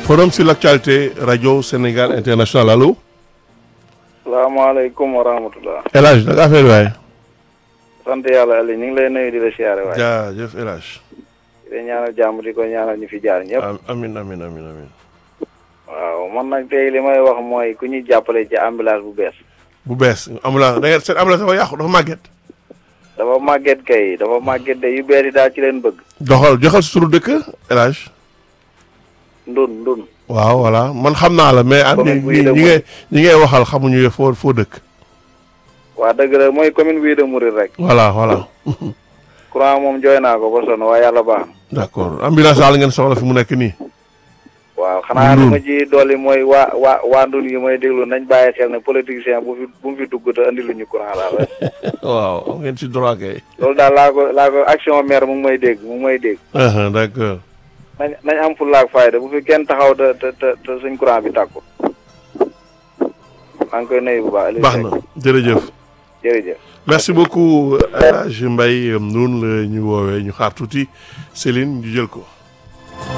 forum sur l'actualité rajo Sénégal international allo. salaamaaleykum wa rahmatulah. El Hadj naka affaire yi waaye. sant yàlla Aliou ñu ngi lay nuyu di la siyaare waaye. jaajëf El Hadj. di la ñaanal jàmm di ko ñaanal ñu fi jaar ñëpp. Am- amin amin amin amin waaw man nag tey li may wax mooy ku ñuy jàppale ci ambulance bu bees. bu bees ambulance da ngeen seen ambulance dafa yàqu dafa màgget. dafa màgget kay dafa màgget de yu bees yi daal ci leen bëgg. doxal joxal si turu dëkk El Hadj. ndun ndun. waaw voilà man xam naa la mais. Commune ñi bu ñi Ida ñi ngay ñi ngay waxal xamuñu foo foo dëkk. waa dëgg la mooy commune bii de Mouride rek. voilà voilà. courant moom jooy naa ko ba sonn waaye yàlla baax na. d'accord ambulance daal ngeen soxla fi mu nekk nii. waaw xanaa li Ndun. ma ci dolli mooy waa waa waa ndun yi may déglu nañ bàyyi xel ne politicien bu fi bu mu fi dugg te andi lu ñu courant daal waaw am ngeen ci droit kay. loolu daal laa ko laa ko action maire mu ngi may dégg mu ngi may dégg. Uh-huh, d'accord. nañ nañ am fulla ak fayda bu fi kenn taxaw te te te te suñ courant bi tàkku maa ngi koy nuyu bu baax. Aliou baax Seck. na jërëjëf. jërëjëf. merci beaucoup El Hadj Mbaye noonu la ñu woowee ñu xaar tuuti Céline ñu jël ko.